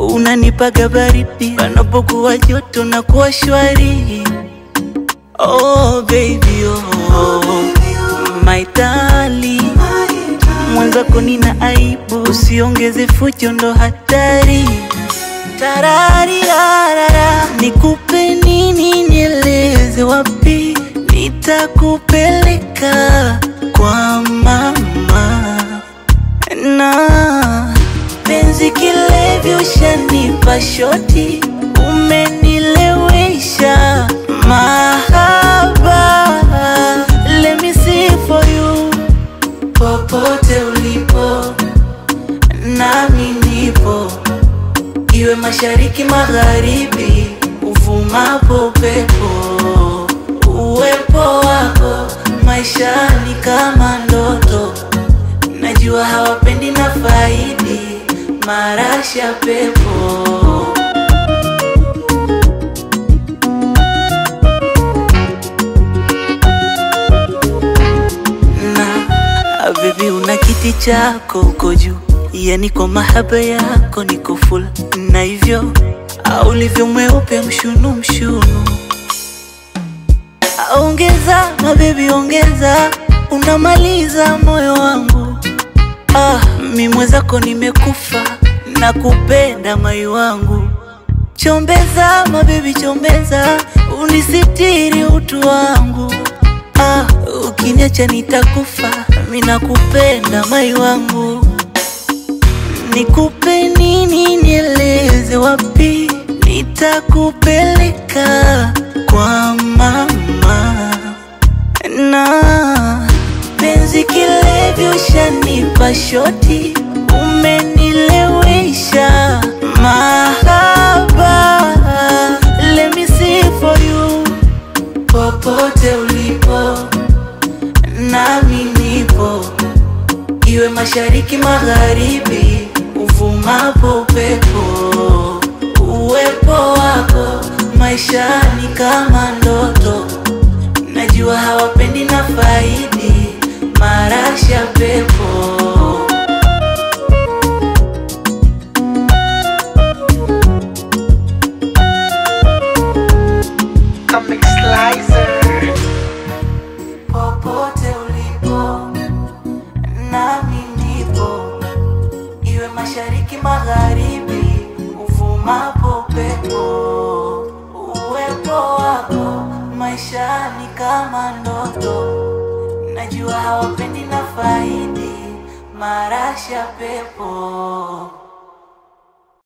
unanipaga baridi panapokuwa joto na kuwa shwari. Oh baby oh, my darling, mwenzako nina aibu, usiongeze fujo, ndo hatari. Tarararara, nikupe nini, nieleze wapi nitakupeleka kwa mama na penzi kilevi, ushanipa shoti, umenilewesha mahaba. Let me see for you, popote ulipo, nami nipo, iwe mashariki, magharibi, uvumapo upepo, uwepo wako maishani kama ndoto Najua hawapendi na faidi marasha pepo na baby, una kiti chako uko juu, yani kwa mahaba yako niko full, na hivyo au ulivyo mweupe mshunu mshunu Ongeza mabebi, ongeza, unamaliza moyo wangu. Ah, mi mwenzako nimekufa na kupenda mai wangu. Chombeza mabebi, chombeza, unisitiri utu wangu. Ah, ukiniacha nitakufa, mi nakupenda mai wangu. Nikupe nini, nieleze wapi nitakupeleka kwa mama na penzi kilevi, ushanipa shoti, umenilewesha mahaba. Let me see for you, popote ulipo, nami nipo, iwe mashariki, magharibi, uvumapo upepo, uwepo wako maishani kama ndoto Najua hawapendi na faidi marasha pepo Comic Slicer. popote ulipo, nami nipo, iwe mashariki, magharibi, uvumapo upepo, uwepo wako maishani kama ndoto. Najua hawapendi na faidi marasha pepo